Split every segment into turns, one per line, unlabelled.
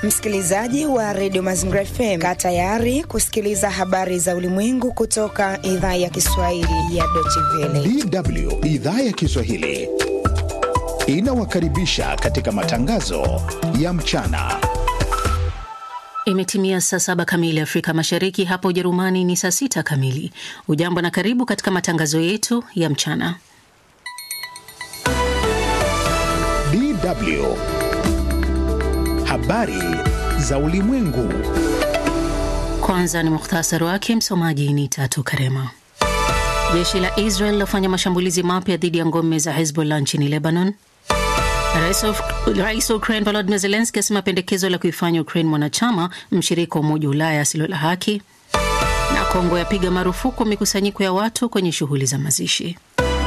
Msikilizaji wa redio Mazingira FM, kaa tayari kusikiliza habari za ulimwengu kutoka idhaa ya Kiswahili ya Deutsche Welle.
DW idhaa ya Kiswahili inawakaribisha katika matangazo ya mchana.
Imetimia saa saba kamili Afrika Mashariki, hapa Ujerumani ni saa sita kamili. Ujambo na karibu katika matangazo yetu ya mchana.
DW habari za ulimwengu.
Kwanza ni muhtasari wake, msomaji ni Tatu Karema. Jeshi la Israel lafanya mashambulizi mapya dhidi ya ngome za Hezbollah nchini Lebanon. Rais wa Ukraine Volodymyr Zelensky asema pendekezo la kuifanya Ukraine mwanachama mshirika wa Umoja wa Ulaya asilo la haki. Na Kongo yapiga marufuku mikusanyiko ya watu kwenye shughuli za mazishi.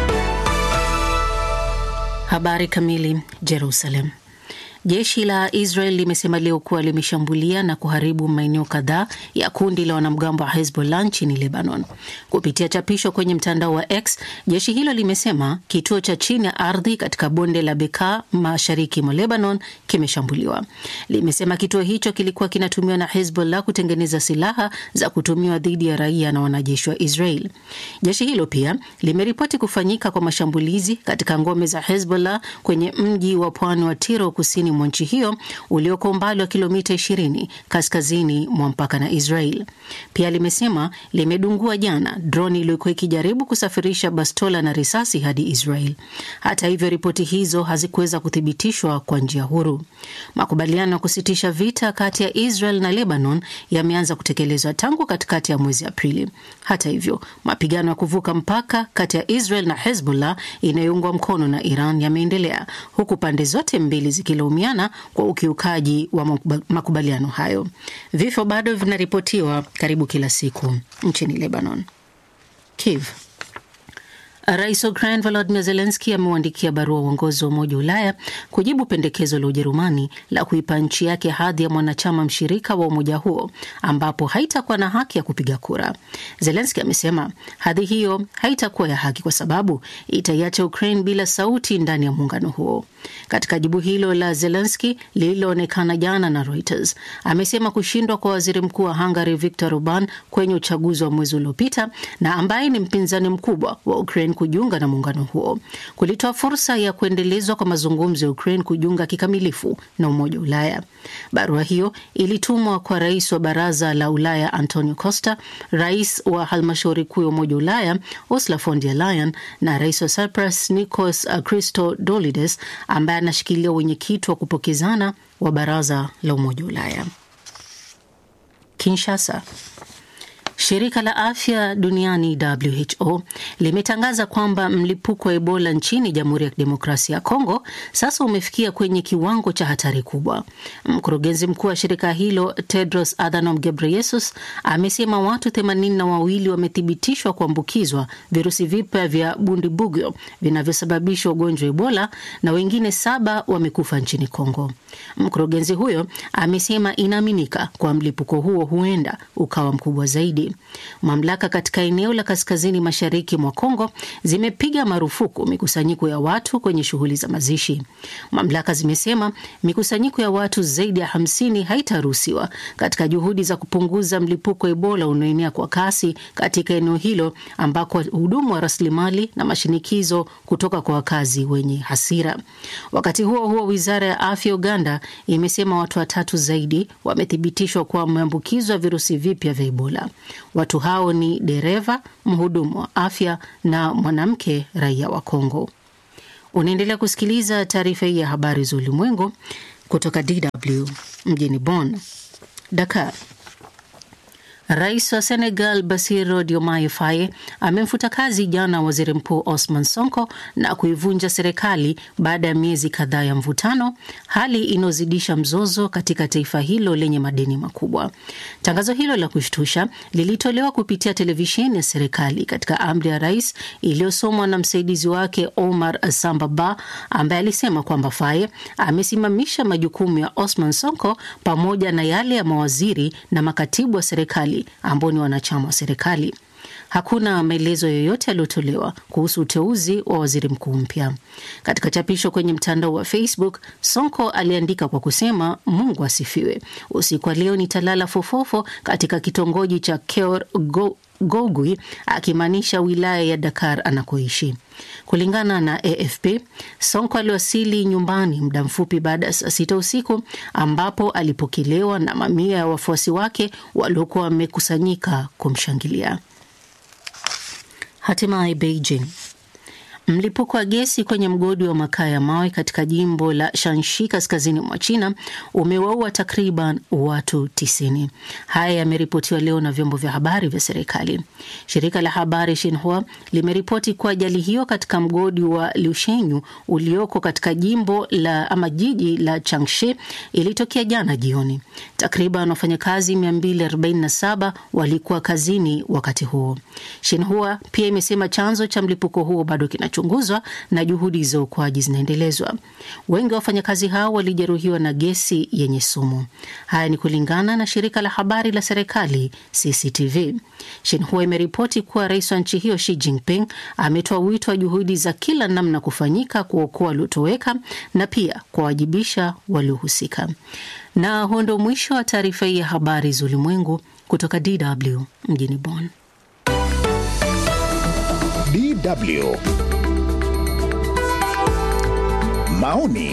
Habari kamili. Jerusalem. Jeshi la Israel limesema leo kuwa limeshambulia na kuharibu maeneo kadhaa ya kundi la wanamgambo wa Hezbollah nchini Lebanon. Kupitia chapisho kwenye mtandao wa X, jeshi hilo limesema kituo cha chini ya ardhi katika bonde la Bekaa mashariki mwa Lebanon kimeshambuliwa. Limesema kituo hicho kilikuwa kinatumiwa na Hezbollah kutengeneza silaha za kutumiwa dhidi ya raia na wanajeshi wa Israel. Jeshi hilo pia limeripoti kufanyika kwa mashambulizi katika ngome za Hezbollah kwenye mji wa pwani wa Tiro kusini mwa nchi hiyo ulioko umbali wa kilomita 20 kaskazini mwa mpaka na Israel. Pia limesema limedungua jana droni iliyokuwa ikijaribu kusafirisha bastola na risasi hadi Israel. Hata hivyo, ripoti hizo hazikuweza kuthibitishwa kwa njia huru. Makubaliano ya kusitisha vita kati ya Israel na Lebanon yameanza kutekelezwa tangu katikati ya mwezi Aprili. Hata hivyo, mapigano ya kuvuka mpaka kati ya Israel na Hezbollah inayoungwa mkono na Iran yameendelea huku pande zote mbili zikilaumiana kwa ukiukaji wa makubaliano hayo. Vifo bado vinaripotiwa karibu kila siku nchini Lebanon. Kiev. Rais wa Ukraine Volodymyr Zelensky ameuandikia barua uongozi wa Umoja wa Ulaya kujibu pendekezo la Ujerumani la kuipa nchi yake hadhi ya mwanachama mshirika wa umoja huo ambapo haitakuwa na haki ya kupiga kura. Zelensky amesema hadhi hiyo haitakuwa ya haki kwa sababu itaiacha Ukraine bila sauti ndani ya muungano huo. Katika jibu hilo la Zelensky lililoonekana jana na Reuters, amesema kushindwa kwa waziri mkuu wa Hungary Viktor Orban kwenye uchaguzi wa mwezi uliopita na ambaye ni mpinzani mkubwa wa Ukraine kujiunga na muungano huo kulitoa fursa ya kuendelezwa kwa mazungumzo ya Ukraine kujiunga kikamilifu na Umoja wa Ulaya. Barua hiyo ilitumwa kwa rais wa Baraza la Ulaya Antonio Costa, rais wa halmashauri kuu ya Umoja wa Ulaya Ursula von der Leyen na rais wa Cyprus Nikos Christodoulides ambaye anashikilia wenyekiti wa kupokezana wa Baraza la Umoja wa Ulaya. Kinshasa. Shirika la afya duniani WHO limetangaza kwamba mlipuko wa Ebola nchini Jamhuri ya Kidemokrasia ya Kongo sasa umefikia kwenye kiwango cha hatari kubwa. Mkurugenzi mkuu wa shirika hilo Tedros Adhanom Ghebreyesus amesema watu themanini na wawili wamethibitishwa kuambukizwa virusi vipya vya Bundibugyo vinavyosababisha ugonjwa wa Ebola na wengine saba wamekufa nchini Kongo. Mkurugenzi huyo amesema inaaminika kwa mlipuko huo huenda ukawa mkubwa zaidi. Mamlaka katika eneo la kaskazini mashariki mwa Kongo zimepiga marufuku mikusanyiko ya watu kwenye shughuli za mazishi. Mamlaka zimesema mikusanyiko ya watu zaidi ya hamsini haitaruhusiwa katika juhudi za kupunguza mlipuko wa Ebola unaoenea kwa kasi katika eneo hilo ambako hudumu wa rasilimali na mashinikizo kutoka kwa wakazi wenye hasira. Wakati huo huo, wizara ya afya Uganda imesema watu watatu zaidi wamethibitishwa kuwa wameambukizwa virusi vipya vya Ebola. Watu hao ni dereva, mhudumu wa afya na mwanamke raia wa Kongo. Unaendelea kusikiliza taarifa hii ya habari za ulimwengu kutoka DW mjini Bonn. Dakar. Rais wa Senegal Bassirou Diomaye Faye amemfuta kazi jana waziri mkuu Osman Sonko na kuivunja serikali baada ya miezi kadhaa ya mvutano, hali inayozidisha mzozo katika taifa hilo lenye madeni makubwa. Tangazo hilo la kushtusha lilitolewa kupitia televisheni ya serikali katika amri ya rais iliyosomwa na msaidizi wake Omar Samba Ba, ambaye alisema kwamba Faye amesimamisha majukumu ya Osman Sonko pamoja na yale ya mawaziri na makatibu wa serikali ambao ni wanachama wa serikali. hakuna maelezo yoyote yaliyotolewa kuhusu uteuzi wa waziri mkuu mpya. Katika chapisho kwenye mtandao wa Facebook, Sonko aliandika kwa kusema, Mungu asifiwe, usiku wa leo nitalala fofofo katika kitongoji cha Keur Go Gogui akimaanisha wilaya ya Dakar anakoishi. Kulingana na AFP, Sonko aliwasili nyumbani muda mfupi baada ya saa sita usiku ambapo alipokelewa na mamia ya wafuasi wake waliokuwa wamekusanyika kumshangilia. Hatimaye Beijing. Mlipuko wa gesi kwenye mgodi wa makaa ya mawe katika jimbo la Shanxi kaskazini mwa China umewaua takriban watu tisini. Haya yameripotiwa leo na vyombo vya habari vya serikali. Shirika la habari Xinhua limeripoti kuwa ajali hiyo katika mgodi wa Liushenyu ulioko katika jimbo la ama jiji la Changshi ilitokea jana jioni. Takriban wafanyakazi 247 walikuwa kazini wakati huo. Xinhua pia imesema chanzo cha mlipuko huo bado kina chunguzwa na juhudi za uokoaji zinaendelezwa. Wengi wa wafanyakazi hao walijeruhiwa na gesi yenye sumu. Haya ni kulingana na shirika la habari la serikali CCTV. Shinhua imeripoti kuwa rais wa nchi hiyo Xi Jinping ametoa wito wa juhudi za kila namna kufanyika kuokoa waliotoweka na pia kuwawajibisha waliohusika. Na huo ndo mwisho wa taarifa hii ya habari za ulimwengu kutoka DW mjini Bonn.
DW maoni.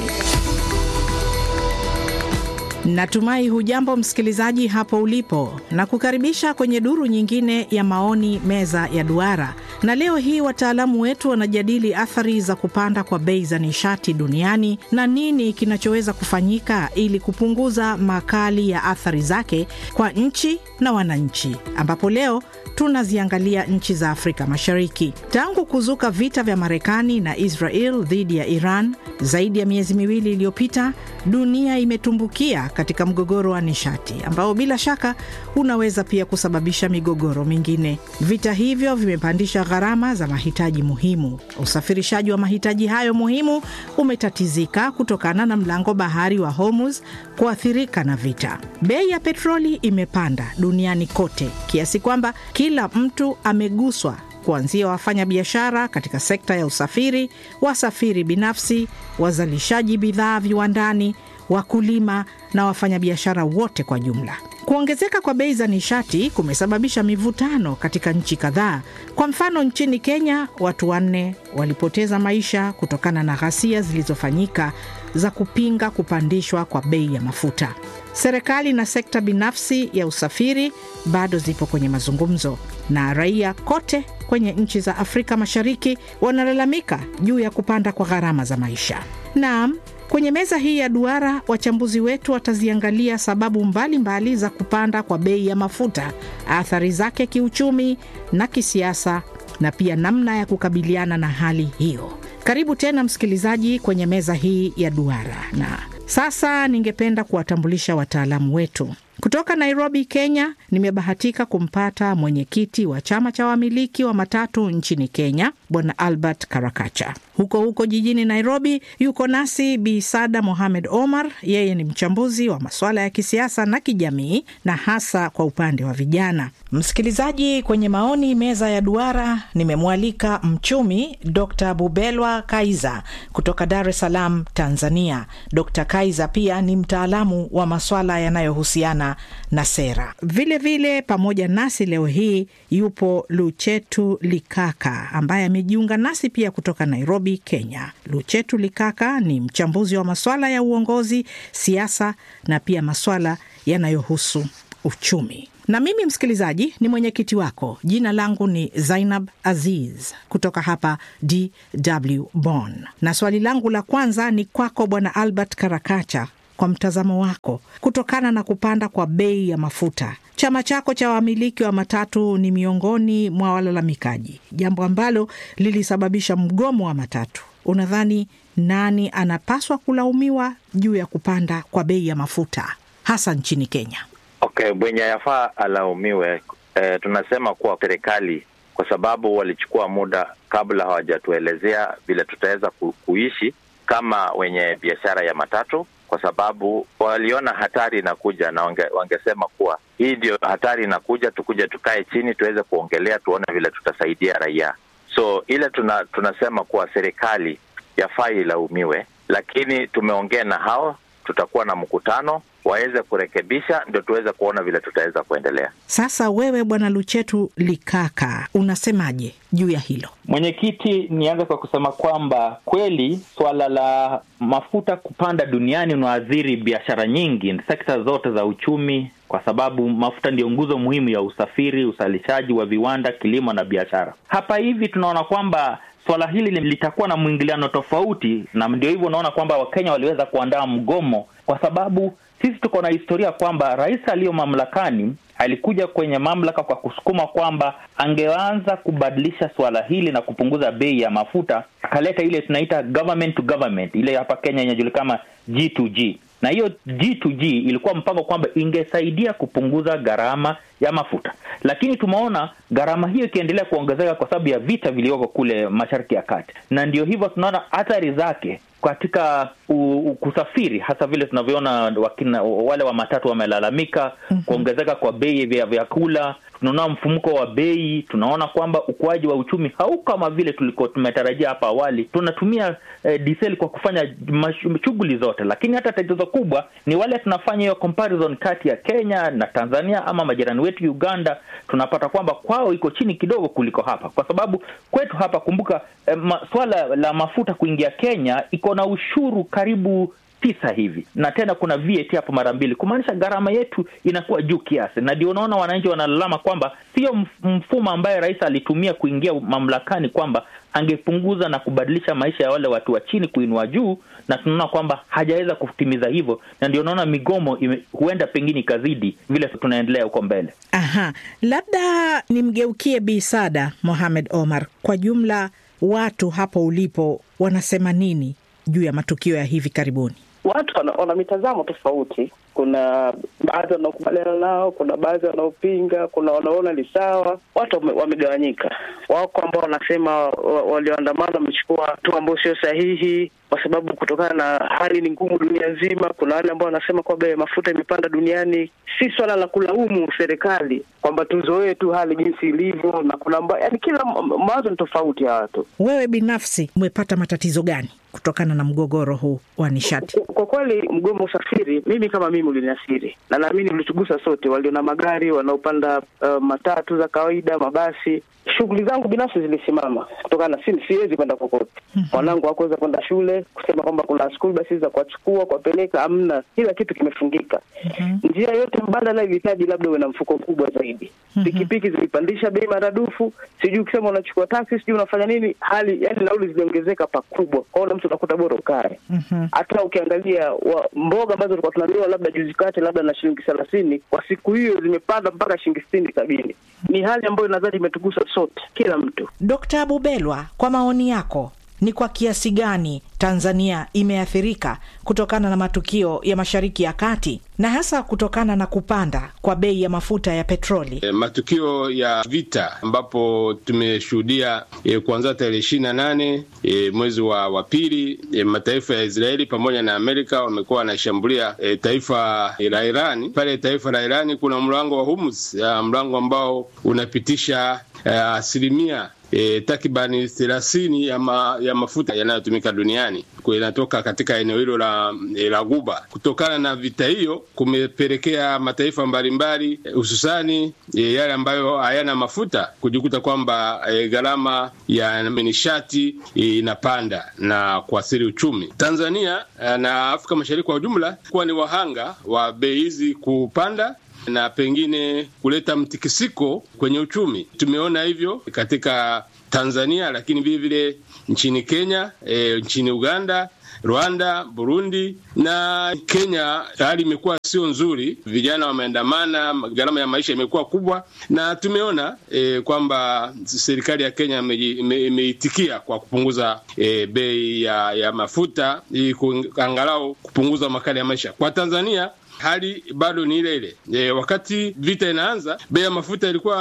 Natumai hujambo msikilizaji hapo ulipo, na kukaribisha kwenye duru nyingine ya maoni, meza ya duara. Na leo hii wataalamu wetu wanajadili athari za kupanda kwa bei za nishati duniani na nini kinachoweza kufanyika ili kupunguza makali ya athari zake kwa nchi na wananchi, ambapo leo tunaziangalia nchi za Afrika Mashariki. Tangu kuzuka vita vya Marekani na Israel dhidi ya Iran zaidi ya miezi miwili iliyopita, dunia imetumbukia katika mgogoro wa nishati ambao bila shaka unaweza pia kusababisha migogoro mingine. Vita hivyo vimepandisha gharama za mahitaji muhimu. Usafirishaji wa mahitaji hayo muhimu umetatizika kutokana na mlango bahari wa Hormuz kuathirika na vita. Bei ya petroli imepanda duniani kote kiasi kwamba kila mtu ameguswa kuanzia wafanya biashara katika sekta ya usafiri, wasafiri binafsi, wazalishaji bidhaa viwandani, wakulima na wafanyabiashara wote kwa jumla. Kuongezeka kwa bei za nishati kumesababisha mivutano katika nchi kadhaa. Kwa mfano, nchini Kenya watu wanne walipoteza maisha kutokana na ghasia zilizofanyika za kupinga kupandishwa kwa bei ya mafuta. Serikali na sekta binafsi ya usafiri bado zipo kwenye mazungumzo, na raia kote kwenye nchi za Afrika Mashariki wanalalamika juu ya kupanda kwa gharama za maisha. Naam, kwenye meza hii ya duara wachambuzi wetu wataziangalia sababu mbalimbali mbali za kupanda kwa bei ya mafuta, athari zake kiuchumi na kisiasa, na pia namna ya kukabiliana na hali hiyo. Karibu tena msikilizaji kwenye meza hii ya duara, na sasa ningependa kuwatambulisha wataalamu wetu kutoka Nairobi, Kenya. Nimebahatika kumpata mwenyekiti wa chama cha wamiliki wa matatu nchini Kenya, Bwana Albert Karakacha. Huko huko jijini Nairobi yuko nasi Bi Sada Mohamed Omar. Yeye ni mchambuzi wa masuala ya kisiasa na kijamii na hasa kwa upande wa vijana. Msikilizaji, kwenye maoni meza ya duara nimemwalika mchumi Dr Bubelwa Kaiza kutoka Dar es Salaam, Tanzania. Dr Kaiza pia ni mtaalamu wa maswala yanayohusiana na sera. Vilevile vile, pamoja nasi leo hii yupo Luchetu Likaka ambaye amejiunga nasi pia kutoka Nairobi, Kenya. Luchetu Likaka ni mchambuzi wa maswala ya uongozi, siasa na pia maswala yanayohusu uchumi na mimi msikilizaji ni mwenyekiti wako. Jina langu ni Zainab Aziz kutoka hapa DW Bonn, na swali langu la kwanza ni kwako Bwana Albert Karakacha. Kwa mtazamo wako, kutokana na kupanda kwa bei ya mafuta, chama chako cha wamiliki wa matatu ni miongoni mwa walalamikaji, jambo ambalo lilisababisha mgomo wa matatu. Unadhani nani anapaswa kulaumiwa juu ya kupanda kwa bei ya mafuta hasa nchini Kenya?
Okay, mwenye yafaa alaumiwe. E, tunasema kuwa serikali, kwa sababu walichukua muda kabla hawajatuelezea vile tutaweza ku, kuishi kama wenye biashara ya matatu, kwa kwa sababu waliona hatari inakuja na wange, wangesema kuwa hii ndio hatari inakuja, tukuje tukae chini tuweze kuongelea, tuone vile tutasaidia raia. So ile tuna, tunasema kuwa serikali yafaa ilaumiwe, lakini tumeongea na hao, tutakuwa na mkutano waweze kurekebisha, ndio tuweze kuona vile tutaweza kuendelea.
Sasa wewe Bwana Luchetu Likaka, unasemaje juu ya hilo?
Mwenyekiti, nianze kwa kusema kwamba kweli swala la mafuta kupanda duniani unaathiri biashara nyingi, sekta zote za uchumi, kwa sababu mafuta ndiyo nguzo muhimu ya usafiri, uzalishaji wa viwanda, kilimo na biashara. Hapa hivi tunaona kwamba swala hili litakuwa na mwingiliano tofauti, na ndio hivyo unaona kwamba Wakenya waliweza kuandaa mgomo kwa sababu sisi tuko na historia kwamba rais aliyo mamlakani alikuja kwenye mamlaka kwa kusukuma kwamba angeanza kubadilisha suala hili na kupunguza bei ya mafuta, akaleta ile tunaita government to government, ile hapa Kenya inajulikana G2G na hiyo G2G ilikuwa mpango kwamba ingesaidia kupunguza gharama ya mafuta, lakini tumeona gharama hiyo ikiendelea kuongezeka kwa sababu ya vita vilivyoko kule Mashariki ya Kati, na ndio hivyo tunaona athari zake katika u, u, kusafiri hasa vile tunavyoona wakina, wale wa matatu wamelalamika mm -hmm. kuongezeka kwa bei vya vyakula, tunaona mfumuko wa bei, tunaona kwamba ukuaji wa uchumi hau kama vile tulikuwa tumetarajia hapa awali. Tunatumia eh, diseli kwa kufanya shughuli zote, lakini hata tatizo kubwa ni wale tunafanya hiyo comparison kati ya Kenya na Tanzania ama majirani wetu Uganda, tunapata kwamba kwao iko chini kidogo kuliko hapa, kwa sababu kwetu hapa, kumbuka eh, ma, swala la mafuta kuingia Kenya iko na ushuru karibu tisa hivi na tena kuna VAT hapo mara mbili, kumaanisha gharama yetu inakuwa juu kiasi, na ndio unaona wananchi wanalalama kwamba sio mfumo ambaye rais alitumia kuingia mamlakani kwamba angepunguza na kubadilisha maisha ya wale watu wa chini kuinua juu, na tunaona kwamba hajaweza kutimiza hivyo, na ndio unaona migomo ime, huenda pengine ikazidi vile tunaendelea huko mbele.
Aha, labda nimgeukie Bi Sada Mohamed Omar, kwa jumla watu hapo ulipo wanasema nini juu ya matukio ya hivi karibuni?
Watu wana, wana mitazamo tofauti. Kuna baadhi wanaokubaliana nao, kuna baadhi wanaopinga, kuna wanaona ni sawa. Watu wamegawanyika. Wako ambao wanasema walioandamana wamechukua hatua ambayo sio sahihi, kwa sababu kutokana na hali ni ngumu dunia nzima. Kuna wale ambao wanasema kwamba bei ya mafuta imepanda duniani. Si swala la kulaumu serikali kwamba tuzoee tu hali jinsi ilivyo, na kuna mba, yani kila mawazo ni tofauti ya watu.
Wewe binafsi umepata matatizo gani kutokana na mgogoro huu wa nishati?
Kwa kweli, mgomo wa usafiri, mimi kama mimi uliniasiri, na naamini ulitugusa sote, walio na magari, wanaopanda uh, matatu za kawaida, mabasi. Shughuli zangu binafsi zilisimama kutokana na si, siwezi kwenda kokote. Mwanangu hakuweza kwenda shule, kusema kwamba kuna school basi za kuwachukua kuwapeleka, amna, kila kitu kimefungika. Njia yote mbadala ilihitaji labda uwe na mfuko mkubwa zaidi. Pikipiki zilipandisha bei maradufu, sijui ukisema unachukua taksi, sijui unafanya nini, hali yani nauli ziliongezeka pakubwa, kwaona mtu unakuta bora ukae. Hata ukiangalia wa, mboga ambazo tulikuwa tunanunua labda juzi kati labda na shilingi thelathini, kwa siku hiyo zimepanda mpaka shilingi sitini sabini. Ni hali ambayo nadhani imetugusa sote, kila mtu.
Dkt. Abubelwa, kwa maoni yako ni kwa kiasi gani Tanzania imeathirika kutokana na matukio ya Mashariki ya Kati na hasa kutokana na kupanda kwa bei ya mafuta ya petroli?
E, matukio ya vita ambapo tumeshuhudia e, kuanzia tarehe ishirini na nane e, mwezi wa, wa pili e, mataifa ya Israeli pamoja na Amerika wamekuwa wanashambulia e, taifa la Irani. Pale taifa la Irani kuna mlango wa Hormuz, mlango ambao unapitisha asilimia E, takribani thelathini ya, ma, ya mafuta yanayotumika duniani yanatoka katika eneo hilo la, e, la Guba. Kutokana na vita hiyo kumepelekea mataifa mbalimbali hususani e, yale ambayo hayana mafuta kujikuta kwamba e, gharama ya nishati inapanda e, na kuathiri uchumi. Tanzania e, na Afrika Mashariki kwa ujumla kuwa ni wahanga wa bei hizi kupanda na pengine kuleta mtikisiko kwenye uchumi. Tumeona hivyo katika Tanzania, lakini vile vile nchini Kenya, e, nchini Uganda, Rwanda, Burundi na Kenya. Hali imekuwa sio nzuri, vijana wameandamana, gharama ya maisha imekuwa kubwa, na tumeona e, kwamba serikali ya Kenya imeitikia kwa kupunguza e, bei ya, ya mafuta ili angalau kupunguza makali ya maisha. Kwa Tanzania hali bado ni ile ile. E, wakati vita inaanza bei ya mafuta ilikuwa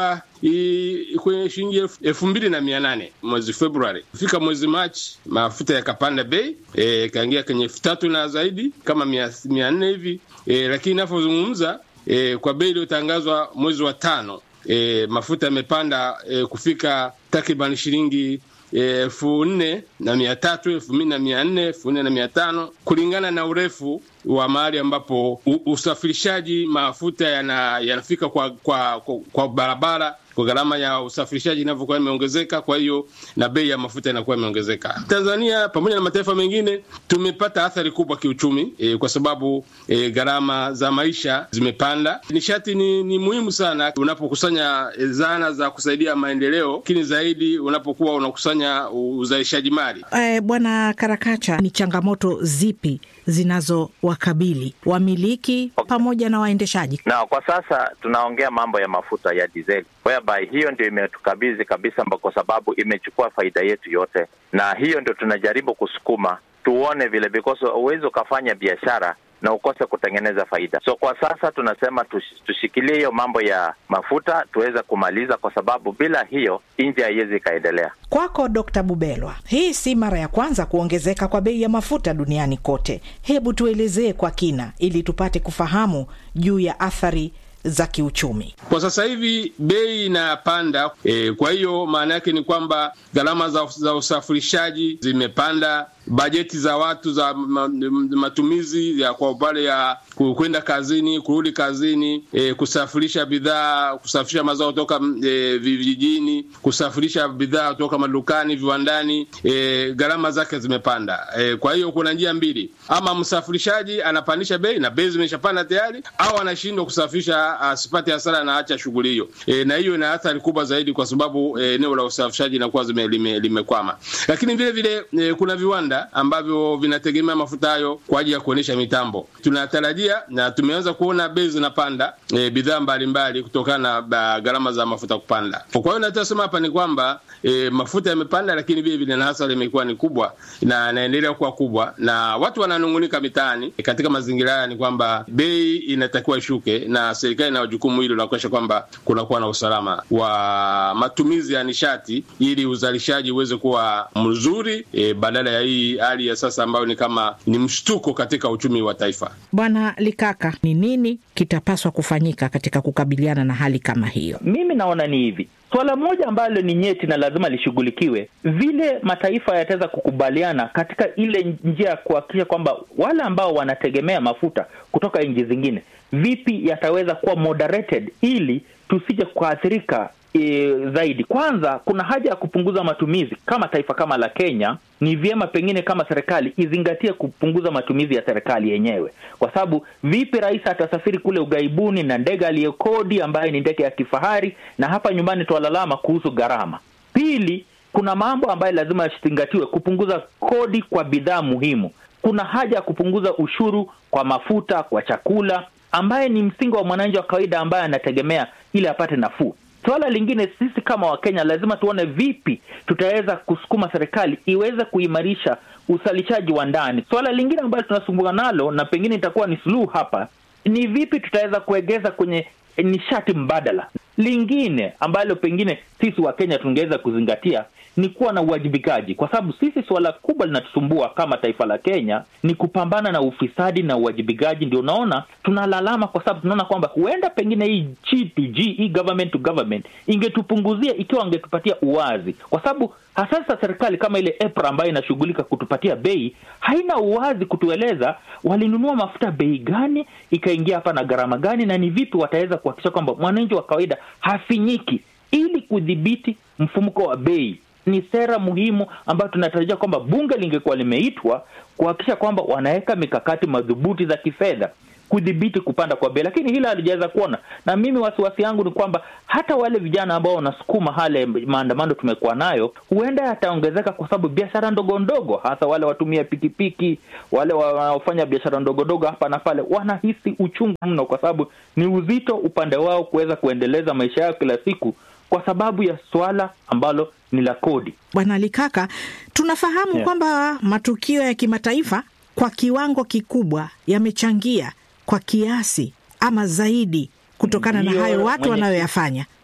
i- kwenye shilingi elfu- elfu mbili na mia nane mwezi Februari. Fika mwezi Machi mafuta yakapanda bei e, kaingia kwenye elfu tatu na zaidi kama mia, mia nne hivi e, lakini inavyozungumza e, kwa bei iliyotangazwa mwezi wa tano e, mafuta yamepanda e, kufika takriban shilingi elfu nne na mia tatu elfu mbili na mia nne elfu nne na mia tano kulingana na urefu wa mahali ambapo u- usafirishaji mafuta yana- yanafika kwa, kwa, kwa, kwa barabara kwa gharama ya usafirishaji inavyokuwa imeongezeka, kwa hiyo na bei ya mafuta inakuwa imeongezeka. Tanzania pamoja na mataifa mengine tumepata athari kubwa kiuchumi e, kwa sababu e, gharama za maisha zimepanda. Nishati ni, ni muhimu sana unapokusanya e, zana za kusaidia maendeleo, lakini zaidi unapokuwa unakusanya uzalishaji mali.
Eh, Bwana Karakacha, ni changamoto zipi zinazowakabili wamiliki pamoja na waendeshaji?
na kwa sasa tunaongea mambo ya mafuta ya dizeli whereby hiyo ndio imetukabidhi kabisa mba- kwa sababu imechukua faida yetu yote na hiyo ndio tunajaribu kusukuma tuone vile because huwezi ukafanya biashara na ukose kutengeneza faida so kwa sasa tunasema tush- tushikilie hiyo mambo ya mafuta tuweze kumaliza kwa sababu bila hiyo nchi haiwezi ikaendelea
Kwako Dr. Bubelwa, hii si mara ya kwanza kuongezeka kwa bei ya mafuta duniani kote. Hebu tuelezee kwa kina ili tupate kufahamu juu ya athari za kiuchumi.
Kwa sasa hivi bei inapanda e, kwa hiyo maana yake ni kwamba gharama za, za usafirishaji zimepanda, bajeti za watu za ma, matumizi ya kwa upande ya ku- kwenda kazini, kurudi kazini, e, kusafirisha bidhaa, kusafirisha mazao kutoka e, vijijini, kusafirisha bidhaa kutoka madukani, viwandani, e, gharama zake zimepanda. E, kwa hiyo kuna njia mbili, ama msafirishaji anapandisha bei na bei zimeshapanda tayari, au anashindwa kusafirisha asipate hasara na acha shughuli hiyo. E, na hiyo ina athari kubwa zaidi kwa sababu e, eneo la usafirishaji linakuwa zime- lime- limekwama. Lakini vile vile e, kuna viwanda ambavyo vinategemea mafuta hayo kwa ajili ya kuendesha mitambo. Tunatarajia na tumeanza kuona bei zinapanda e, bidhaa mbalimbali kutokana na ba- gharama za mafuta kupanda. Kwa hiyo nachosema hapa ni kwamba e, mafuta yamepanda, lakini vile vile na hasara imekuwa ni kubwa na inaendelea kuwa kubwa, na watu wananung'unika mitaani. E, katika mazingira haya ni kwamba bei inatakiwa ishuke, na serikali ina jukumu hilo la kuhakikisha kwamba kunakuwa na usalama wa matumizi ya nishati ili uzalishaji uweze kuwa mzuri e, badala ya hii hali ya sasa ambayo ni kama ni mshtuko katika uchumi wa taifa.
Bwana Likaka, ni nini kitapaswa kufanyika katika kukabiliana na hali kama hiyo?
Mimi naona ni hivi, swala moja ambalo ni nyeti na lazima lishughulikiwe, vile mataifa yataweza kukubaliana katika ile njia ya kuhakikisha kwamba wale ambao wanategemea mafuta kutoka nchi zingine, vipi yataweza kuwa moderated ili tusije kuathirika e, zaidi. Kwanza kuna haja ya kupunguza matumizi. Kama taifa kama la Kenya, ni vyema pengine kama serikali izingatie kupunguza matumizi ya serikali yenyewe, kwa sababu vipi rais atasafiri kule ughaibuni na ndege aliyekodi ambayo ni ndege ya kifahari, na hapa nyumbani twalalama kuhusu gharama. Pili, kuna mambo ambayo lazima yazingatiwe, kupunguza kodi kwa bidhaa muhimu. Kuna haja ya kupunguza ushuru kwa mafuta, kwa chakula, ambaye ni msingi wa mwananchi wa kawaida ambaye anategemea ili apate nafuu. Suala lingine, sisi kama Wakenya lazima tuone vipi tutaweza kusukuma serikali iweze kuimarisha uzalishaji wa ndani. Suala lingine ambalo tunasumbua nalo na pengine itakuwa ni suluhu hapa ni vipi tutaweza kuegeza kwenye nishati mbadala. Lingine ambalo pengine sisi wa Kenya tungeweza kuzingatia ni kuwa na uwajibikaji, kwa sababu sisi suala kubwa linatusumbua kama taifa la Kenya ni kupambana na ufisadi na uwajibikaji. Ndio unaona tunalalama, kwa sababu tunaona kwamba huenda pengine hii G to G, hii government to government ingetupunguzia ikiwa wangetupatia uwazi, kwa sababu hasasa serikali kama ile EPRA ambayo inashughulika kutupatia bei haina uwazi kutueleza walinunua mafuta bei gani, ikaingia hapa na gharama gani, na ni vipi wataweza kuhakikisha kwamba mwananchi wa kawaida hafinyiki, ili kudhibiti mfumuko wa bei ni sera muhimu ambayo tunatarajia kwamba bunge lingekuwa limeitwa kuhakikisha kwamba wanaweka mikakati madhubuti za kifedha kudhibiti kupanda kwa bei, lakini hilo halijaweza kuona. Na mimi wasiwasi yangu ni kwamba hata wale vijana ambao wanasukuma hale maandamano tumekuwa nayo, huenda yataongezeka kwa sababu biashara ndogo ndogo, hasa wale watumia pikipiki, wale wanaofanya biashara ndogo ndogo hapa na pale, wanahisi uchungu mno, kwa sababu ni uzito upande wao kuweza kuendeleza maisha yao kila siku kwa sababu ya swala ambalo ni la kodi.
Bwana Likaka, tunafahamu
Yeah.
kwamba matukio ya kimataifa kwa kiwango kikubwa yamechangia kwa kiasi ama zaidi kutokana na
Ndiyo,
hayo watu
mwenye-
wanayoyafanya.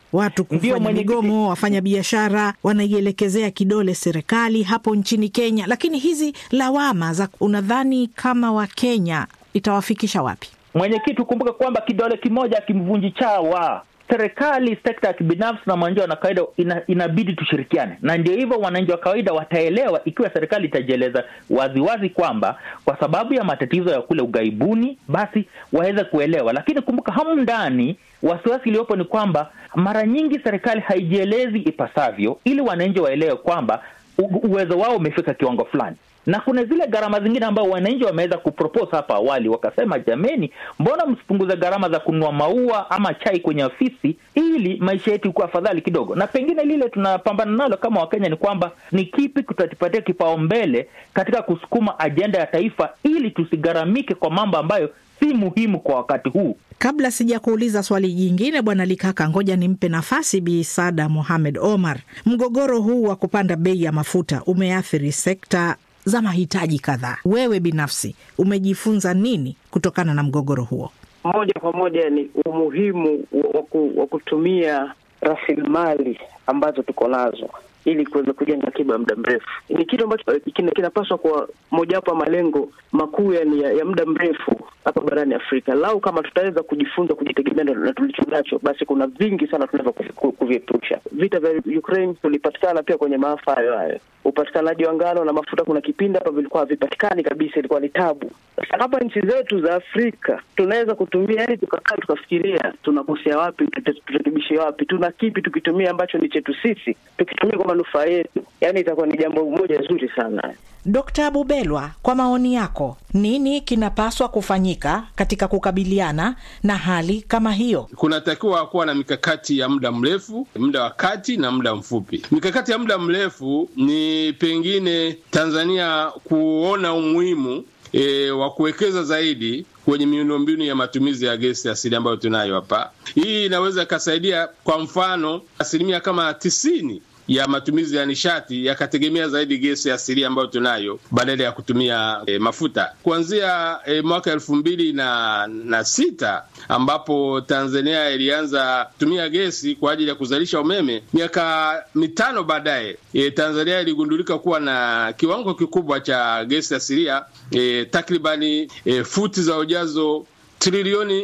Watu kufanya migomo, wafanya biashara wanaielekezea kidole serikali hapo nchini Kenya. Lakini hizi lawama za unadhani kama Wakenya itawafikisha wapi?
Mwenyekiti, ukumbuke kwamba kidole kimoja akimvunji chawa. Serikali, sekta ya kibinafsi na mwananchi wa kawaida ina, inabidi tushirikiane, na ndio hivyo wananchi wa kawaida wataelewa ikiwa serikali itajieleza waziwazi kwamba kwa sababu ya matatizo ya kule ughaibuni, basi waweze kuelewa. Lakini kumbuka, hamu ndani, wasiwasi iliyopo ni kwamba mara nyingi serikali haijielezi ipasavyo, ili wananchi waelewe kwamba uwezo wao umefika kiwango fulani na kuna zile gharama zingine ambao wananchi wameweza kupropose hapa awali, wakasema jameni, mbona msipunguze gharama za kununua maua ama chai kwenye ofisi ili maisha yetu ikuwa afadhali kidogo. Na pengine lile tunapambana nalo kama Wakenya ni kwamba ni kipi tutatupatia kipaumbele katika kusukuma ajenda ya taifa ili tusigharamike kwa mambo ambayo si muhimu kwa wakati huu.
Kabla sija kuuliza swali jingine, Bwana Likaka, ngoja nimpe nafasi Bi Sada Mohamed Omar. Mgogoro huu wa kupanda bei ya mafuta umeathiri sekta za mahitaji kadhaa. Wewe binafsi umejifunza nini kutokana na mgogoro huo?
Moja kwa moja ni umuhimu wa kutumia rasilimali ambazo tuko nazo ili kuweza kujenga akiba ya muda mrefu. Ni kitu ambacho kinapaswa kuwa mojawapo ya malengo makuu yani ya, ya muda mrefu hapa barani Afrika. Lau kama tutaweza kujifunza kujitegemea na tulicho nacho, basi kuna vingi sana tunaweza kuviepusha. Vita vya Ukraine tulipatikana pia kwenye maafa hayo hayo. Upatikanaji wa ngano na mafuta, kuna kipindi hapa vilikuwa havipatikani kabisa, ilikuwa ni tabu. Sasa hapa nchi zetu za Afrika tunaweza kutumia, yani tukakaa tukafikiria tunakosea wapi, turekebishe wapi, tuna kipi tukitumia ambacho ni chetu sisi, tukitumia kwa manufaa yetu, yani itakuwa ni jambo moja zuri sana.
Dkt. Bubelwa, kwa maoni yako, nini kinapaswa kufanyika katika kukabiliana na hali kama hiyo?
Kunatakiwa kuwa na mikakati ya muda mrefu, muda wa kati na muda mfupi. Mikakati ya muda mrefu ni pengine Tanzania kuona umuhimu E, wa kuwekeza zaidi kwenye miundombinu ya matumizi ya gesi asili ambayo tunayo hapa. Hii inaweza ikasaidia, kwa mfano, asilimia kama tisini ya matumizi ya nishati yakategemea zaidi gesi asilia ambayo tunayo badala ya kutumia e, mafuta kuanzia e, mwaka elfu mbili na, na sita ambapo Tanzania ilianza kutumia gesi kwa ajili ya kuzalisha umeme. Miaka mitano baadaye e, Tanzania iligundulika kuwa na kiwango kikubwa cha gesi asilia e, takribani e, futi za ujazo trilioni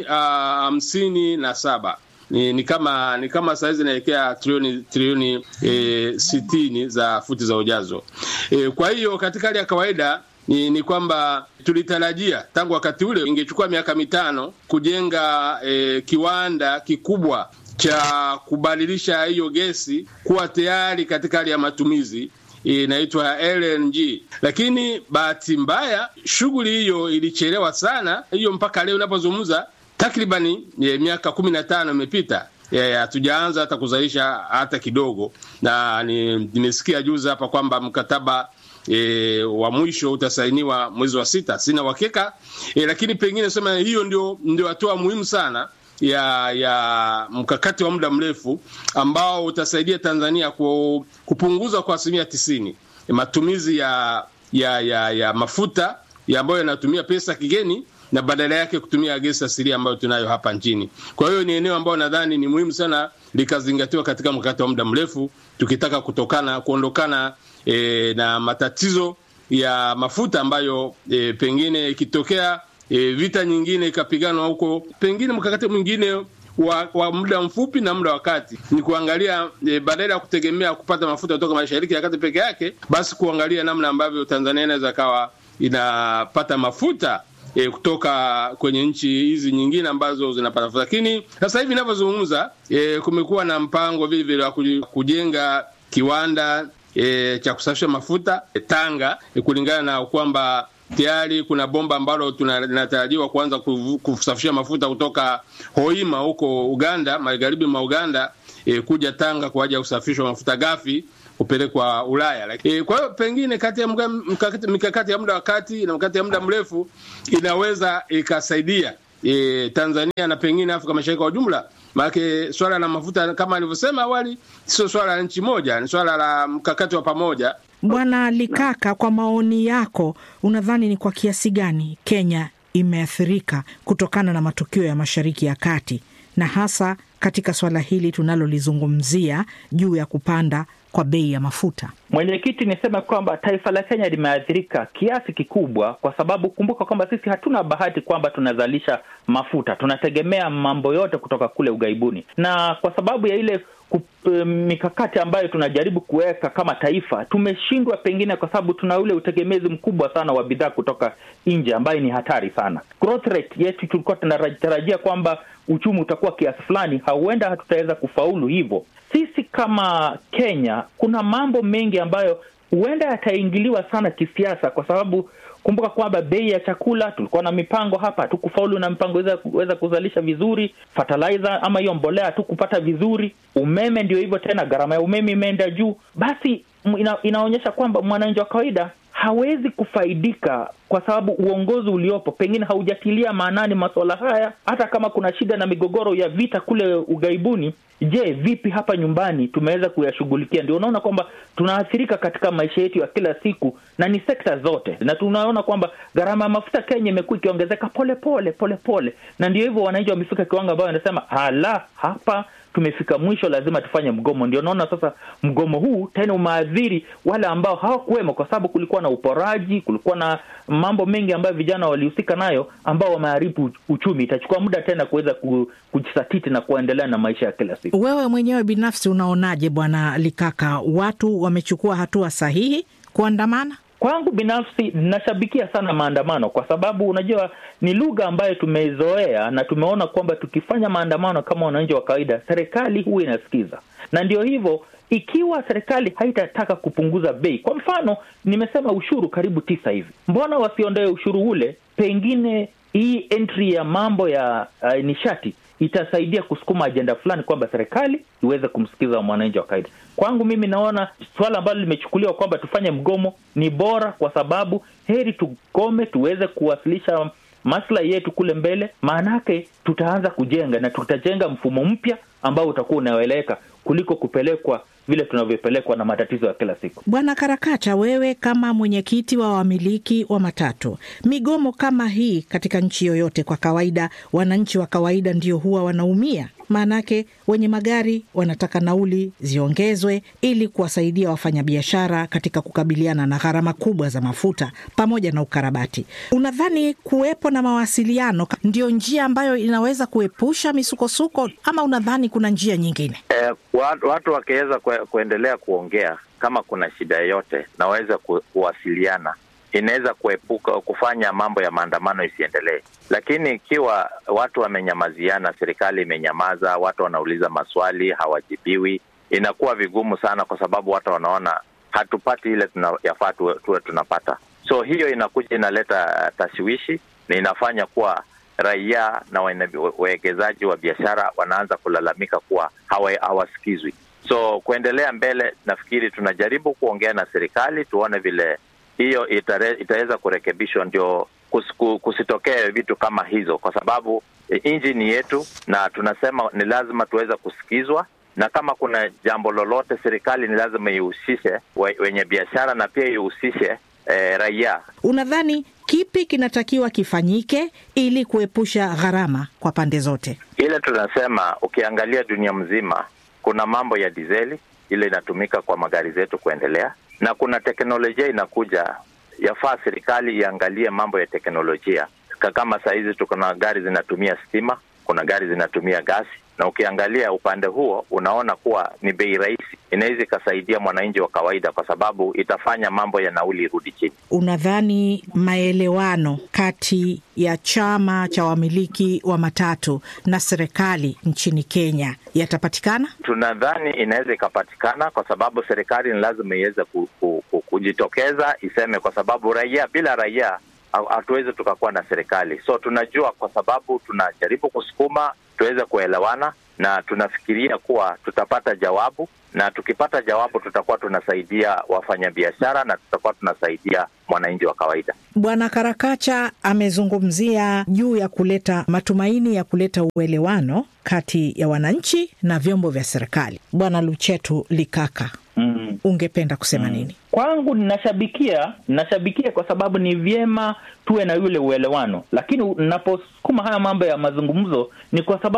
hamsini na saba ni, ni kama ni kama saizi inaelekea trilioni trilioni e, sitini za futi za ujazo e, kwa hiyo katika hali ya kawaida ni, ni kwamba tulitarajia tangu wakati ule ingechukua miaka mitano kujenga e, kiwanda kikubwa cha kubadilisha hiyo gesi kuwa tayari katika hali ya matumizi inaitwa LNG, lakini bahati mbaya shughuli hiyo ilichelewa sana. Hiyo mpaka leo unapozungumza takribani miaka kumi na tano imepita hatujaanza hata kuzalisha hata kidogo, na nimesikia juzi hapa kwamba mkataba e, wa mwisho utasainiwa mwezi wa sita. Sina uhakika e, lakini pengine sema hiyo ndio ndio hatua muhimu sana ya ya mkakati wa muda mrefu ambao utasaidia Tanzania ku, kupunguza kwa asilimia tisini matumizi ya ya ya, ya mafuta ya ambayo yanatumia pesa kigeni na badala yake kutumia gesi asilia ambayo tunayo hapa nchini. Kwa hiyo ni eneo ambayo nadhani ni muhimu sana likazingatiwa katika mkakati wa muda mrefu, tukitaka kutokana kuondokana e, na matatizo ya mafuta ambayo e, pengine ikitokea e, vita nyingine ikapiganwa huko, pengine mkakati mwingine wa, wa muda mfupi na muda wa kati ni kuangalia e, badala ya kutegemea kupata mafuta kutoka mashariki ya kati peke yake, basi kuangalia namna ambavyo Tanzania inaweza kawa inapata mafuta E, kutoka kwenye nchi hizi nyingine ambazo zinapata mafuta. Lakini sasa hivi ninavyozungumza, e, kumekuwa na mpango vile vile wa kujenga kiwanda e, cha kusafisha mafuta e, Tanga e, kulingana na kwamba tayari kuna bomba ambalo linatarajiwa kuanza kusafisha mafuta kutoka Hoima huko Uganda, magharibi mwa Uganda e, kuja Tanga kwa ajili ya kusafishwa mafuta ghafi kupelekwa Ulaya. E, kwa hiyo pengine kati ya mikakati ya muda wa kati na mikakati ya muda mrefu inaweza ikasaidia e, Tanzania na pengine Afrika Mashariki kwa ujumla. Maanake swala la mafuta kama alivyosema awali, sio swala la nchi moja, ni swala la mkakati wa pamoja.
Bwana Likaka, kwa maoni yako, unadhani ni kwa kiasi gani Kenya imeathirika kutokana na matukio ya Mashariki ya Kati na hasa katika swala hili tunalolizungumzia juu ya kupanda kwa bei ya mafuta?
Mwenyekiti, niseme kwamba taifa la Kenya limeathirika kiasi kikubwa, kwa sababu kumbuka kwamba sisi hatuna bahati kwamba tunazalisha mafuta, tunategemea mambo yote kutoka kule ughaibuni, na kwa sababu ya ile mikakati ambayo tunajaribu kuweka kama taifa tumeshindwa, pengine kwa sababu tuna ule utegemezi mkubwa sana wa bidhaa kutoka nje ambayo ni hatari sana. Growth rate yetu tulikuwa tunatarajia kwamba uchumi utakuwa kiasi fulani, huenda hatutaweza kufaulu hivyo. Sisi kama Kenya kuna mambo mengi ambayo huenda yataingiliwa sana kisiasa, kwa sababu kumbuka kwamba bei ya chakula tulikuwa na mipango hapa, hatukufaulu na mipango weza kuzalisha vizuri. Fertilizer ama hiyo mbolea hatukupata vizuri. Umeme ndio hivyo tena, gharama ya umeme imeenda juu. Basi ina, inaonyesha kwamba mwananchi wa kawaida hawezi kufaidika kwa sababu uongozi uliopo pengine haujatilia maanani masuala haya. Hata kama kuna shida na migogoro ya vita kule ughaibuni, je, vipi hapa nyumbani tumeweza kuyashughulikia? Ndio unaona kwamba tunaathirika katika maisha yetu ya kila siku, na ni sekta zote, na tunaona kwamba gharama ya mafuta Kenya imekuwa ikiongezeka polepole polepole, na ndio hivyo wananchi wamefika kiwango ambayo wanasema hala, hapa tumefika mwisho, lazima tufanye mgomo. Ndio naona sasa mgomo huu tena umeathiri wale ambao hawakuwemo, kwa sababu kulikuwa na uporaji, kulikuwa na mambo mengi ambayo vijana walihusika nayo, ambao wameharibu uchumi. Itachukua muda tena kuweza kujisatiti na kuendelea na maisha ya kila siku.
Wewe mwenyewe binafsi unaonaje, Bwana Likaka, watu wamechukua hatua sahihi kuandamana?
Kwangu binafsi nashabikia sana maandamano kwa sababu unajua ni lugha ambayo tumeizoea na tumeona kwamba tukifanya maandamano kama wananchi wa kawaida, serikali huwa inasikiza, na ndio hivyo. Ikiwa serikali haitataka kupunguza bei, kwa mfano nimesema ushuru karibu tisa hivi, mbona wasiondoe ushuru ule? Pengine hii entry ya mambo ya uh, nishati itasaidia kusukuma ajenda fulani kwamba serikali iweze kumsikiza mwananchi wa kawaida. Kwangu mimi naona suala ambalo limechukuliwa kwamba tufanye mgomo ni bora, kwa sababu heri tugome tuweze kuwasilisha maslahi yetu kule mbele, maanake tutaanza kujenga na tutajenga mfumo mpya ambao utakuwa unaeleweka kuliko kupelekwa vile tunavyopelekwa na matatizo ya kila siku.
Bwana Karakacha, wewe kama mwenyekiti wa wamiliki wa matatu, migomo kama hii katika nchi yoyote, kwa kawaida wananchi wa kawaida ndio huwa wanaumia. Maanake wenye magari wanataka nauli ziongezwe ili kuwasaidia wafanyabiashara katika kukabiliana na gharama kubwa za mafuta pamoja na ukarabati. Unadhani kuwepo na mawasiliano ndio njia ambayo inaweza kuepusha misukosuko ama unadhani kuna njia nyingine?
Eh, watu wakiweza kuendelea kuongea kama kuna shida yoyote na waweza ku, kuwasiliana inaweza kuepuka kufanya mambo ya maandamano isiendelee. Lakini ikiwa watu wamenyamaziana, serikali imenyamaza, watu wanauliza maswali hawajibiwi, inakuwa vigumu sana, kwa sababu watu wanaona hatupati ile yafaa tuwe, tuwe tunapata. So hiyo inakuja inaleta tashwishi na inafanya kuwa raia na wawekezaji wa biashara wanaanza kulalamika kuwa hawasikizwi. So kuendelea mbele, nafikiri tunajaribu kuongea na serikali tuone vile hiyo itaweza kurekebishwa, ndio kusiku, kusitokee vitu kama hizo, kwa sababu e, nchi ni yetu na tunasema ni lazima tuweze kusikizwa, na kama kuna jambo lolote serikali ni lazima ihusishe wenye biashara na pia ihusishe e, raia.
Unadhani kipi kinatakiwa kifanyike ili kuepusha gharama kwa pande zote?
Ile tunasema ukiangalia dunia mzima kuna mambo ya dizeli ile inatumika kwa magari zetu kuendelea na kuna teknolojia inakuja, yafaa serikali iangalie mambo ya teknolojia. Kama saa hizi tuko na gari zinatumia stima, kuna gari zinatumia gasi, na ukiangalia upande huo unaona kuwa ni bei rahisi, inaweza ikasaidia mwananchi wa kawaida, kwa sababu itafanya mambo ya nauli irudi chini.
Unadhani maelewano kati ya chama cha wamiliki wa matatu na serikali nchini Kenya yatapatikana?
Tunadhani inaweza ikapatikana, kwa sababu serikali ni lazima iweze ku, ku, ku, kujitokeza iseme, kwa sababu raia, bila raia hatuwezi tukakuwa na serikali. So tunajua, kwa sababu tunajaribu kusukuma tuweze kuelewana, na tunafikiria kuwa tutapata jawabu, na tukipata jawabu tutakuwa tunasaidia wafanyabiashara na tutakuwa tunasaidia mwananchi wa kawaida.
Bwana Karakacha amezungumzia juu ya kuleta matumaini ya kuleta uelewano kati ya wananchi na vyombo vya serikali. Bwana Luchetu Likaka, mm. ungependa kusema mm. nini?
Kwangu ninashabikia, ninashabikia kwa sababu ni vyema tuwe na yule uelewano, lakini naposukuma haya mambo ya mazungumzo ni kwa sababu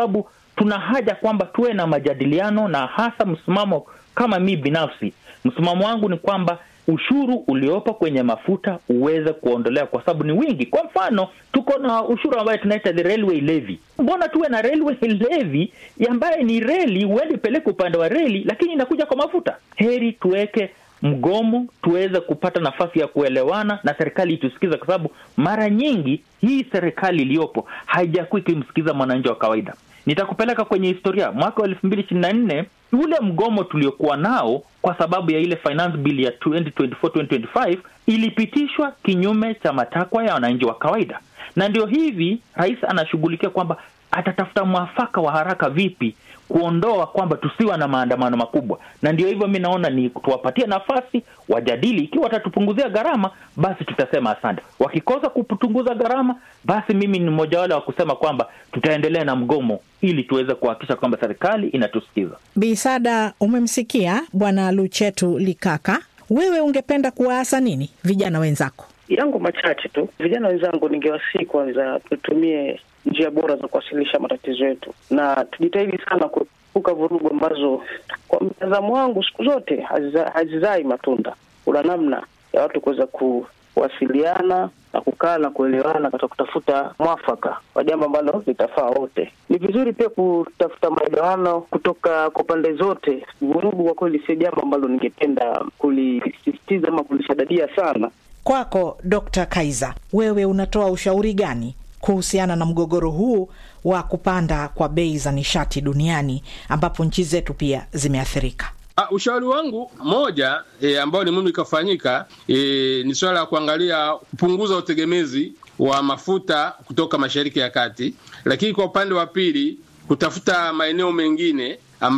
tuna haja kwamba tuwe na majadiliano na hasa msimamo kama mi binafsi msimamo wangu ni kwamba ushuru uliopo kwenye mafuta uweze kuondolewa kwa sababu ni wingi kwa mfano tuko na ushuru ambayo tunaita the railway levy mbona tuwe na railway levy ambaye ni reli huendi peleke upande wa reli lakini inakuja kwa mafuta heri tuweke mgomo tuweze kupata nafasi ya kuelewana na serikali itusikiza kwa sababu mara nyingi hii serikali iliyopo haijakuwa ikimsikiza mwananchi wa kawaida nitakupeleka kwenye historia mwaka wa elfu mbili ishirini na nne ule mgomo tuliokuwa nao kwa sababu ya ile finance bill ya 2024-2025 ilipitishwa kinyume cha matakwa ya wananchi wa kawaida na ndio hivi rais anashughulikia kwamba atatafuta mwafaka wa haraka vipi kuondoa kwamba tusiwa na maandamano makubwa na ndio hivyo mi naona ni tuwapatie nafasi wajadili ikiwa watatupunguzia gharama basi tutasema asante wakikosa kupunguza gharama basi mimi ni mmoja wale wa kusema kwamba tutaendelea na mgomo ili tuweze kuhakikisha kwamba serikali inatusikiza
Bisada, umemsikia Bwana Luchetu Likaka. Wewe ungependa kuwaasa nini vijana wenzako?
yangu machache tu. Vijana wenzangu, ningewasihi kwanza tutumie njia bora za kuwasilisha matatizo yetu, na tujitahidi sana kuepuka vurugu ambazo kwa mtazamo wangu siku zote haziza- hazizai matunda. Kuna namna ya watu kuweza kuwasiliana na kukaa na kuelewana katika kutafuta mwafaka wa jambo ambalo litafaa wote. Ni vizuri pia kutafuta maelewano kutoka kwa pande zote. Vurugu kwa kweli sio jambo ambalo ningependa kulisisitiza ama kulishadadia sana.
Kwako Dr. Kaiza, wewe unatoa ushauri gani kuhusiana na mgogoro huu wa kupanda kwa bei za nishati duniani ambapo nchi zetu pia zimeathirika?
Uh, ushauri wangu moja e, ambao ni muhimu ikafanyika e, ni suala la kuangalia kupunguza utegemezi wa mafuta kutoka Mashariki ya Kati, lakini kwa upande wa pili kutafuta maeneo mengine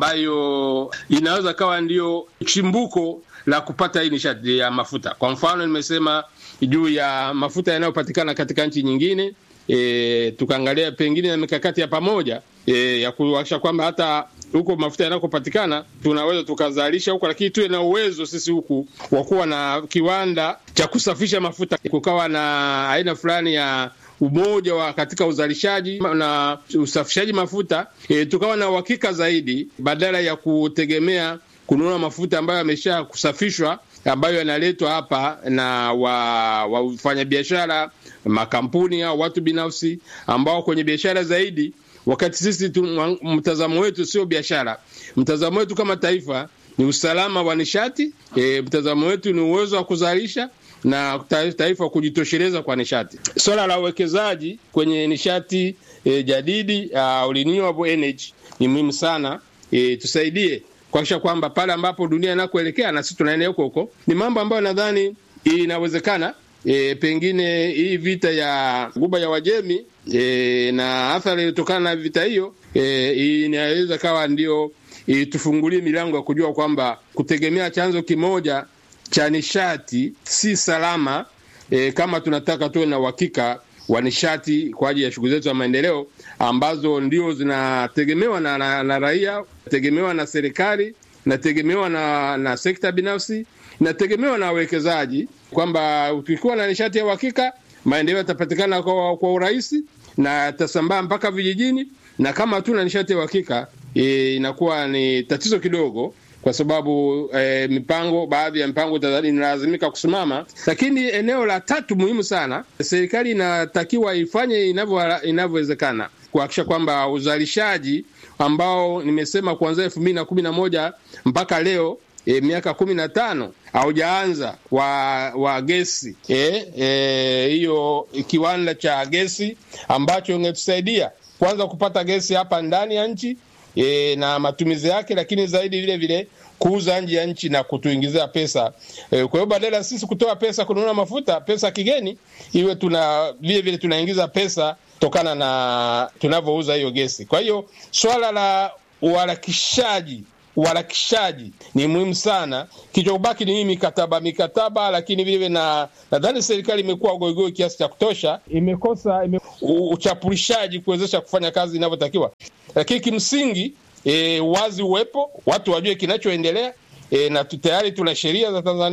ambayo inaweza kawa ndiyo chimbuko la kupata hii nishati ya mafuta. Kwa mfano, nimesema juu ya mafuta yanayopatikana katika nchi nyingine e, tukaangalia pengine na mikakati ya pamoja e, ya kuhakikisha kwamba hata huko mafuta yanakopatikana tunaweza tukazalisha huko, lakini tuwe na uwezo sisi huku wa kuwa na kiwanda cha kusafisha mafuta, kukawa na aina fulani ya umoja wa katika uzalishaji na usafishaji mafuta e, tukawa na uhakika zaidi badala ya kutegemea kununua mafuta ambayo yamesha kusafishwa ambayo yanaletwa hapa na wafanyabiashara makampuni au watu binafsi ambao kwenye biashara zaidi wakati sisi tu, mtazamo wetu sio biashara. Mtazamo wetu kama taifa ni usalama wa nishati e, mtazamo wetu ni uwezo wa kuzalisha na taifa kujitosheleza kwa nishati. Swala la uwekezaji kwenye nishati e, jadidi uh, renewable energy ni muhimu sana e, tusaidie kuhakikisha kwamba pale ambapo dunia inakoelekea na sisi tunaenda huko huko. Ni mambo ambayo nadhani inawezekana. E, pengine hii vita ya Ghuba ya Wajemi e, na athari iliyotokana na vita hiyo e, inaweza kawa ndio itufungulie milango ya kujua kwamba kutegemea chanzo kimoja cha nishati si salama e, kama tunataka tuwe na uhakika wa nishati kwa ajili ya shughuli zetu za maendeleo ambazo ndio zinategemewa na, na, na raia, tegemewa na serikali, nategemewa na, na sekta binafsi, nategemewa na wawekezaji, kwamba tukikuwa na nishati ya uhakika maendeleo yatapatikana kwa, kwa urahisi na yatasambaa mpaka vijijini, na kama hatuna nishati ya uhakika e, inakuwa ni tatizo kidogo kwa sababu eh, mipango baadhi ya mipango inalazimika kusimama. Lakini eneo la tatu muhimu sana, serikali inatakiwa ifanye inavyowezekana kuhakikisha kwamba uzalishaji ambao nimesema kuanzia elfu mbili na kumi na moja mpaka leo E, miaka kumi na tano haujaanza wa wa gesi hiyo e, e, kiwanda cha gesi ambacho ingetusaidia kwanza kupata gesi hapa ndani ya nchi e, na matumizi yake, lakini zaidi vile vile kuuza nje ya nchi na kutuingizia pesa e, kwa hiyo badala sisi kutoa pesa kununua mafuta pesa kigeni, iwe tuna vile vile tunaingiza pesa kutokana na tunavyouza hiyo gesi. Kwa hiyo swala la uharakishaji uharakishaji ni muhimu sana. Kichobaki ni hii mikataba mikataba, lakini vile na nadhani serikali imekuwa goigoi kiasi cha kutosha, imekosa ime, uchapulishaji kuwezesha kufanya kazi inavyotakiwa, lakini kimsingi e, wazi uwepo, watu wajue kinachoendelea e, na tayari tuna sheria za Tanzania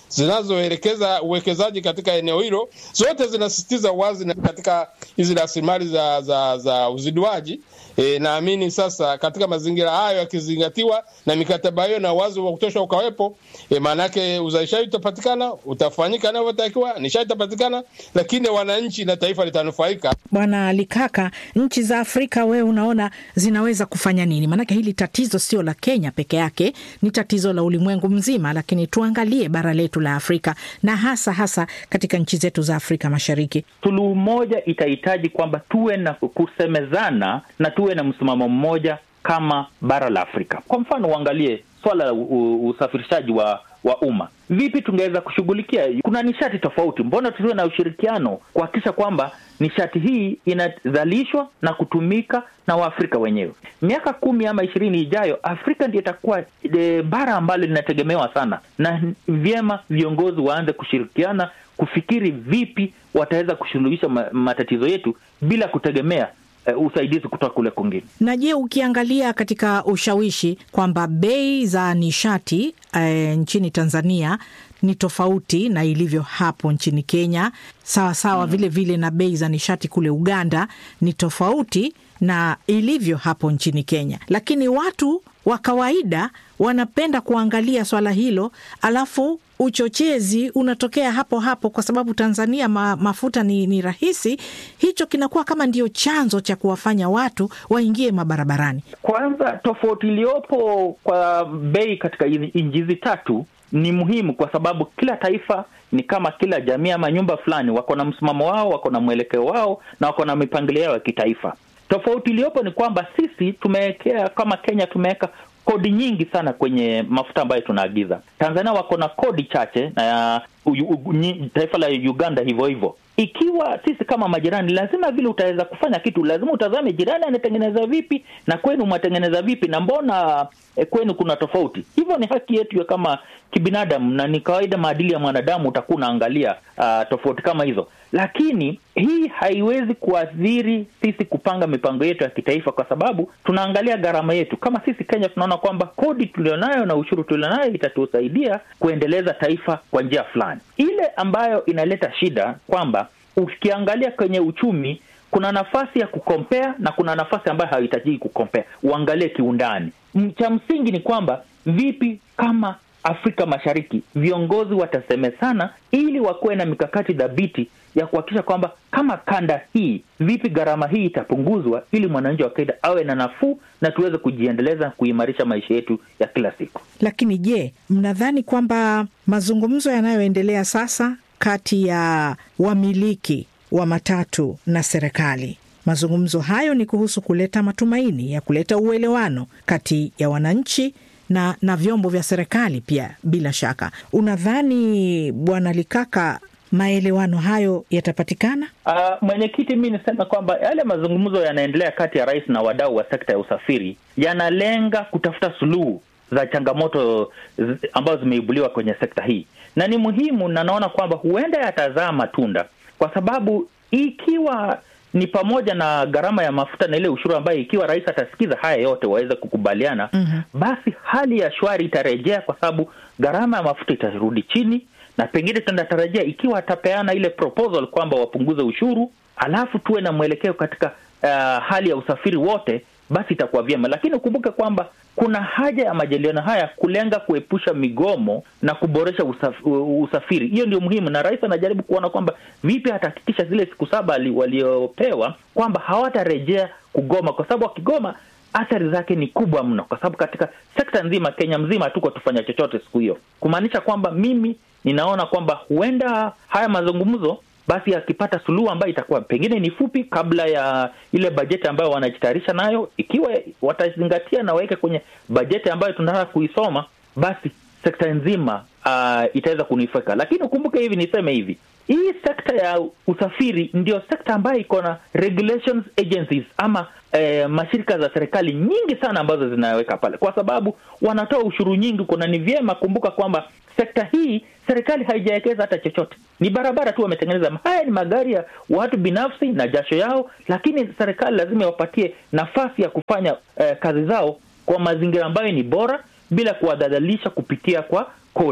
zinazoelekeza uwekezaji katika eneo hilo, zote zinasisitiza uwazi katika hizi rasilimali za, za, za uziduaji. E, naamini sasa katika mazingira hayo yakizingatiwa na mikataba hiyo na uwazi wa kutosha ukawepo, e, maanake uzalishaji utapatikana, utafanyika inavyotakiwa, nishati itapatikana, lakini wananchi na taifa litanufaika.
Bwana Likaka, nchi za Afrika wewe unaona zinaweza kufanya nini? Maanake hili tatizo sio la Kenya peke yake, ni tatizo la ulimwengu mzima, lakini tuangalie bara letu la Afrika na hasa hasa katika nchi zetu za Afrika Mashariki.
Suluhu moja itahitaji kwamba tuwe na kusemezana na tuwe na msimamo mmoja kama bara la Afrika. Kwa mfano, uangalie swala la usafirishaji wa wa umma. Vipi tungeweza kushughulikia? Kuna nishati tofauti, mbona tusiwe na ushirikiano kuhakikisha kwamba nishati hii inazalishwa na kutumika na Waafrika wenyewe? Miaka kumi ama ishirini ijayo, Afrika ndio itakuwa e, bara ambalo linategemewa sana, na vyema viongozi waanze kushirikiana kufikiri vipi wataweza kusuluhisha matatizo yetu bila kutegemea Uh, usaidizi kutoka kule kwingine.
Na je, ukiangalia katika ushawishi kwamba bei za nishati uh, nchini Tanzania ni tofauti na ilivyo hapo nchini Kenya, sawa sawa mm. Vile vile na bei za nishati kule Uganda ni tofauti na ilivyo hapo nchini Kenya, lakini watu wa kawaida wanapenda kuangalia swala hilo, alafu uchochezi unatokea hapo hapo, kwa sababu Tanzania ma, mafuta ni, ni rahisi. Hicho kinakuwa kama ndio chanzo cha kuwafanya watu waingie mabarabarani.
Kwanza, tofauti iliyopo kwa bei katika nchi hizi tatu ni muhimu, kwa sababu kila taifa ni kama kila jamii ama nyumba fulani, wako na msimamo wao, wako na mwelekeo wao na wako na mipangilio yao ya kitaifa. Tofauti iliyopo ni kwamba sisi tumewekea kama Kenya tumeweka kodi nyingi sana kwenye mafuta ambayo tunaagiza. Tanzania wako na kodi chache na uh, uh, uh, taifa la Uganda hivyo hivyo. Ikiwa sisi kama majirani, lazima vile utaweza kufanya kitu, lazima utazame jirani anatengeneza vipi na kwenu mwatengeneza vipi, na mbona eh, kwenu kuna tofauti. Hivyo ni haki yetu ya kama kibinadamu, na ni kawaida, maadili ya mwanadamu utakuwa unaangalia uh, tofauti kama hizo, lakini hii haiwezi kuathiri sisi kupanga mipango yetu ya kitaifa, kwa sababu tunaangalia gharama yetu. Kama sisi Kenya tunaona kwamba kodi tulionayo na ushuru tulionayo itatusaidia kuendeleza taifa kwa njia fulani. Ile ambayo inaleta shida kwamba ukiangalia kwenye uchumi kuna nafasi ya kukompea na kuna nafasi ambayo haihitajiki kukompea, uangalie kiundani. Cha msingi ni kwamba vipi kama Afrika Mashariki viongozi watasemezana ili wakuwe na mikakati dhabiti ya kuhakikisha kwamba kama kanda hii, vipi gharama hii itapunguzwa ili mwananchi wa kawaida awe na nafuu na tuweze kujiendeleza kuimarisha maisha yetu ya kila siku.
Lakini je, mnadhani kwamba mazungumzo yanayoendelea sasa kati ya wamiliki wa matatu na serikali mazungumzo hayo ni kuhusu kuleta matumaini ya kuleta uelewano kati ya wananchi na, na vyombo vya serikali pia. Bila shaka, unadhani Bwana Likaka, maelewano hayo yatapatikana?
Uh, mwenyekiti, mi nisema kwamba yale mazungumzo yanaendelea kati ya rais na wadau wa sekta ya usafiri yanalenga kutafuta suluhu za changamoto ambazo zimeibuliwa kwenye sekta hii, na ni muhimu, na naona kwamba huenda yatazaa matunda, kwa sababu ikiwa ni pamoja na gharama ya mafuta na ile ushuru ambayo ikiwa rais atasikiza haya yote waweze kukubaliana, mm-hmm. basi hali ya shwari itarejea, kwa sababu gharama ya mafuta itarudi chini, na pengine tunatarajia ikiwa atapeana ile proposal kwamba wapunguze ushuru, alafu tuwe na mwelekeo katika uh, hali ya usafiri wote, basi itakuwa vyema. Lakini ukumbuke kwamba kuna haja ya majadiliano haya kulenga kuepusha migomo na kuboresha usaf, usafiri. Hiyo ndio muhimu, na rais anajaribu kuona kwamba vipi atahakikisha zile siku saba waliopewa kwamba hawatarejea kugoma, kwa sababu wakigoma athari zake ni kubwa mno, kwa sababu katika sekta nzima Kenya mzima hatuko tufanya chochote siku hiyo, kumaanisha kwamba mimi ninaona kwamba huenda haya mazungumzo basi akipata suluhu ambayo itakuwa pengine ni fupi kabla ya ile bajeti ambayo wanajitayarisha nayo, ikiwa watazingatia na waweke kwenye bajeti ambayo tunataka kuisoma, basi sekta nzima uh, itaweza kunufaika. Lakini ukumbuke hivi, niseme hivi, hii sekta ya usafiri ndio sekta ambayo iko na regulations agencies ama eh, mashirika za serikali nyingi sana ambazo zinaweka pale, kwa sababu wanatoa ushuru nyingi. Kuna ni vyema kumbuka kwamba sekta hii serikali haijawekeza hata chochote, ni barabara tu wametengeneza. Haya ni magari ya watu binafsi na jasho yao, lakini serikali lazima iwapatie nafasi ya kufanya eh, kazi zao kwa mazingira ambayo ni bora bila kuwadhalilisha kupitia kwa kodi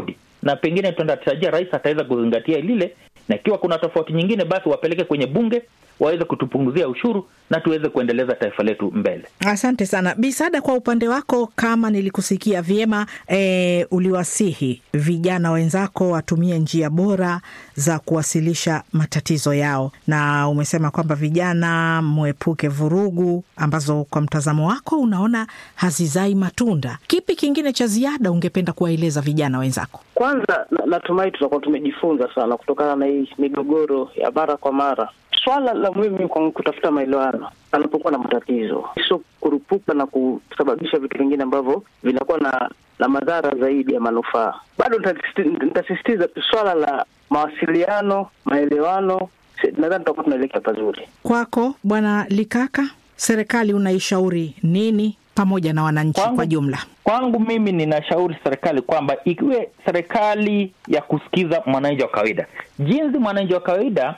na pengine tunatarajia rais ataweza kuzingatia lile, na ikiwa kuna tofauti nyingine, basi wapeleke kwenye bunge waweze kutupunguzia ushuru na tuweze kuendeleza taifa letu mbele.
Asante sana Bisada. Kwa upande wako, kama nilikusikia vyema, e, uliwasihi vijana wenzako watumie njia bora za kuwasilisha matatizo yao, na umesema kwamba vijana mwepuke vurugu ambazo kwa mtazamo wako unaona hazizai matunda. Kipi kingine cha ziada ungependa kuwaeleza vijana wenzako?
Kwanza natumai tutakuwa tumejifunza sana kutokana na hii migogoro ya mara kwa mara. Swala la muhimu kwa kutafuta maelewano anapokuwa na matatizo, sio kurupuka na kusababisha vitu vingine ambavyo vinakuwa na na madhara zaidi ya manufaa. Bado nitasisitiza swala la mawasiliano, maelewano. Nadhani tutakuwa tunaelekea pazuri.
Kwako Bwana Likaka, serikali unaishauri nini pamoja na wananchi
Kwangu-
kwa jumla?
Kwangu mimi ninashauri serikali kwamba ikiwe serikali ya kusikiza mwananchi wa kawaida, jinsi mwananchi wa kawaida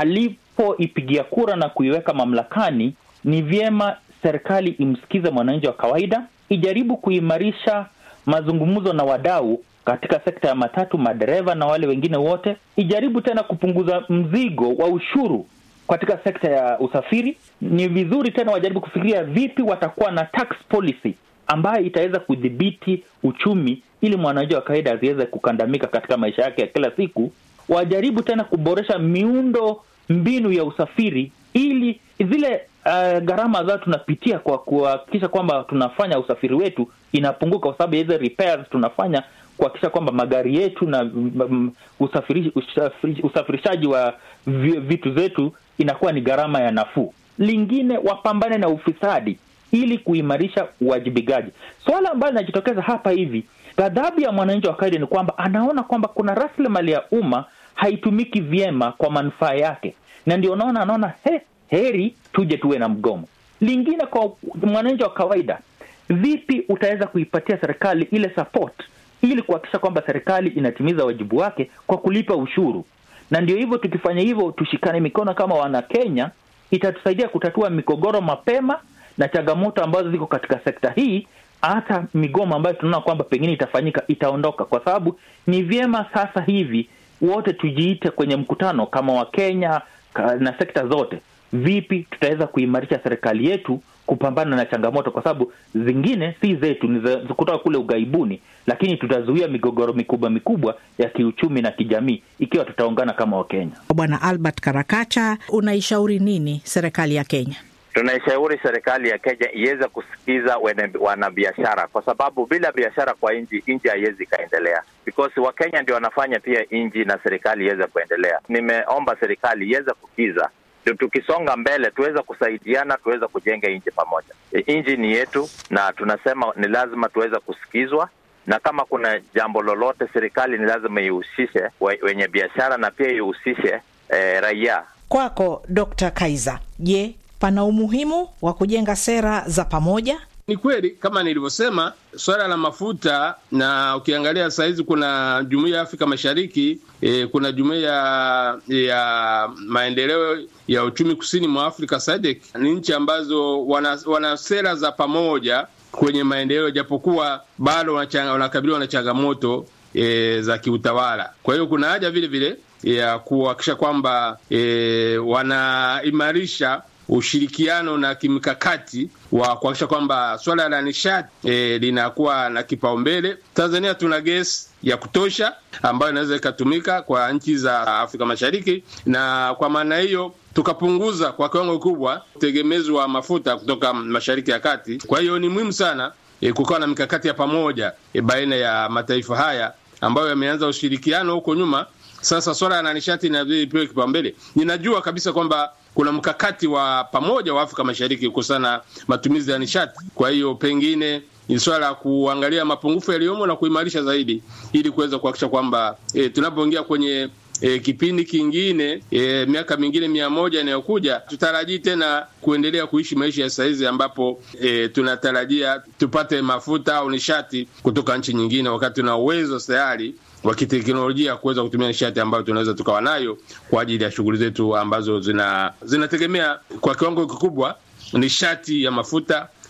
alipoipigia kura na kuiweka mamlakani, ni vyema serikali imsikize mwananchi wa kawaida, ijaribu kuimarisha mazungumzo na wadau katika sekta ya matatu, madereva na wale wengine wote, ijaribu tena kupunguza mzigo wa ushuru katika sekta ya usafiri. Ni vizuri tena wajaribu kufikiria vipi watakuwa na tax policy ambayo itaweza kudhibiti uchumi ili mwananchi wa kawaida asiweze kukandamika katika maisha yake ya kila siku. Wajaribu tena kuboresha miundo mbinu ya usafiri ili zile uh, gharama zao tunapitia kwa kuhakikisha kwamba tunafanya usafiri wetu inapunguka, kwa sababu ya hizo repairs tunafanya kuhakikisha kwamba magari yetu na mm, usafiri, usafiri, usafirishaji wa vi- vitu zetu inakuwa ni gharama ya nafuu. Lingine, wapambane na ufisadi ili kuimarisha uwajibikaji. Swala ambalo linajitokeza hapa hivi, ghadhabu ya mwananchi wa kawaida ni kwamba anaona kwamba kuna rasilimali ya umma haitumiki vyema kwa manufaa yake, na ndio unaona anaona he, heri tuje tuwe na mgomo. Lingine kwa mwananchi wa kawaida, vipi utaweza kuipatia serikali ile support ili kuhakikisha kwamba serikali inatimiza wajibu wake kwa kulipa ushuru. Na ndio hivyo, tukifanya hivyo, tushikane mikono kama wana Kenya, itatusaidia kutatua migogoro mapema na changamoto ambazo ziko katika sekta hii. Hata migomo ambayo tunaona kwamba pengine itafanyika itaondoka, kwa sababu ni vyema sasa hivi wote tujiite kwenye mkutano kama Wakenya ka- na sekta zote, vipi tutaweza kuimarisha serikali yetu kupambana na changamoto, kwa sababu zingine si zetu, ni za za kutoka kule ughaibuni, lakini tutazuia migogoro mikubwa mikubwa ya kiuchumi na kijamii ikiwa tutaungana kama Wakenya.
Bwana Albert Karakacha, unaishauri nini serikali ya Kenya?
Tunaishauri serikali ya Kenya iweze kusikiza wene- wanabiashara, kwa sababu bila biashara kwa nchi, nchi haiwezi ikaendelea, because Wakenya ndio wanafanya pia nchi na serikali iweze kuendelea. Nimeomba serikali iweze kukiza ndio tukisonga mbele tuweze kusaidiana, tuweze kujenga nchi pamoja. E, Nchi ni yetu, na tunasema ni lazima tuweze kusikizwa, na kama kuna jambo lolote, serikali ni lazima ihusishe we- wenye biashara na pia ihusishe eh, raia.
Kwako Dr. Kaiza, je, pana umuhimu wa kujenga sera za pamoja?
Ni kweli kama nilivyosema, swala la mafuta, na ukiangalia saa hizi kuna jumuiya ya Afrika Mashariki e, kuna jumuiya ya, ya maendeleo ya uchumi kusini mwa Afrika SADC. Ni nchi ambazo wana, wana sera za pamoja kwenye maendeleo, japokuwa bado wanachanga- wanakabiliwa na changamoto e, za kiutawala. Kwa hiyo kuna haja vile vile ya kuhakikisha kwamba e, wanaimarisha ushirikiano na kimkakati wa kuhakikisha kwamba swala la nishati e, linakuwa na kipaumbele. Tanzania tuna gesi ya kutosha ambayo inaweza ikatumika kwa nchi za Afrika Mashariki, na kwa maana hiyo tukapunguza kwa kiwango kikubwa utegemezi wa mafuta kutoka Mashariki ya Kati. Kwa hiyo ni muhimu sana e, kukawa na mikakati ya pamoja e, baina ya mataifa haya ambayo yameanza ushirikiano huko nyuma. Sasa swala la nishati inabidi ipewe kipaumbele. Ninajua kabisa kwamba kuna mkakati wa pamoja wa Afrika Mashariki kuhusiana na matumizi ya nishati. Kwa hiyo pengine ni swala la kuangalia mapungufu yaliyomo na kuimarisha zaidi, ili kuweza kuhakikisha kwamba e, tunapoingia kwenye e, kipindi kingine e, miaka mingine mia moja inayokuja tutarajii tena kuendelea kuishi maisha ya saizi ambapo e, tunatarajia tupate mafuta au nishati kutoka nchi nyingine, wakati tuna uwezo tayari wa kiteknolojia kuweza kutumia nishati ambayo tunaweza tukawa nayo kwa ajili ya shughuli zetu ambazo zina zinategemea kwa kiwango kikubwa nishati ya mafuta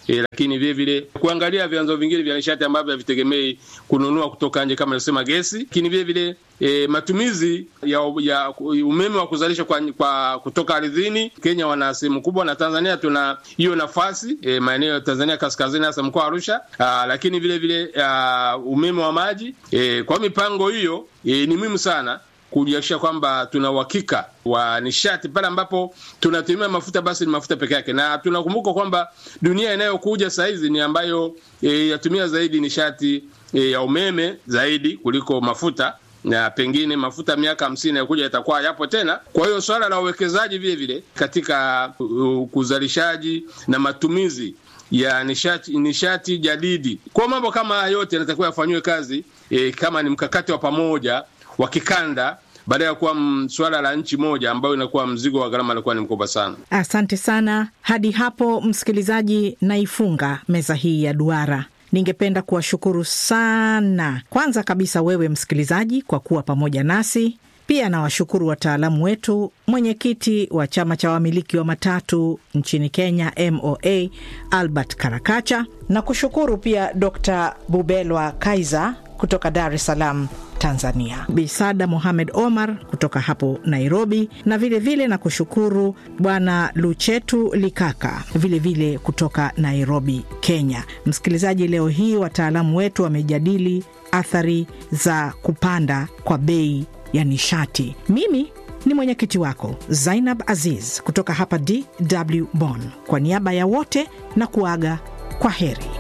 e, lakini vile vile kuangalia vyanzo vingine vya nishati ambavyo havitegemei kununua kutoka nje kama nilivyosema gesi, lakini vile vile e, matumizi ya, ya umeme wa kuzalisha kwa, kwa kutoka ardhini. Kenya wana sehemu kubwa na Tanzania tuna hiyo nafasi e, maeneo ya Tanzania kaskazini, hasa mkoa wa Arusha. Aa, lakini vile vile aa, umeme wa maji e, kwa mipango hiyo e, ni muhimu sana kuhakikisha kwamba tuna uhakika wa nishati pale ambapo tunatumia mafuta, basi ni mafuta peke yake, na tunakumbuka kwamba dunia inayokuja saa hizi ni ambayo e, yatumia zaidi nishati e, ya umeme zaidi kuliko mafuta na pengine mafuta miaka hamsini yakuja yatakuwa yapo tena. Kwa hiyo swala la uwekezaji vile vile katika uzalishaji na matumizi ya nishati, nishati jadidi, kwa mambo kama haya yote yanatakiwa yafanyiwe kazi e, kama ni mkakati wa pamoja wa kikanda baada ya kuwa swala la nchi moja ambayo inakuwa mzigo wa gharama inakuwa ni mkubwa sana.
Asante sana. Hadi hapo, msikilizaji, naifunga meza hii ya duara. Ningependa kuwashukuru sana, kwanza kabisa wewe msikilizaji kwa kuwa pamoja nasi. Pia nawashukuru wataalamu wetu, mwenyekiti wa chama cha wamiliki wa matatu nchini Kenya, MOA, Albert Karakacha, na kushukuru pia Dr Bubelwa Kaiza kutoka Dar es Salaam, Tanzania, Bisada Mohamed Omar kutoka hapo Nairobi, na vilevile vile na kushukuru Bwana Luchetu Likaka vilevile vile kutoka Nairobi, Kenya. Msikilizaji, leo hii wataalamu wetu wamejadili athari za kupanda kwa bei ya nishati. Mimi ni mwenyekiti wako Zainab Aziz kutoka hapa DW Bonn, kwa niaba ya wote na kuaga kwa heri.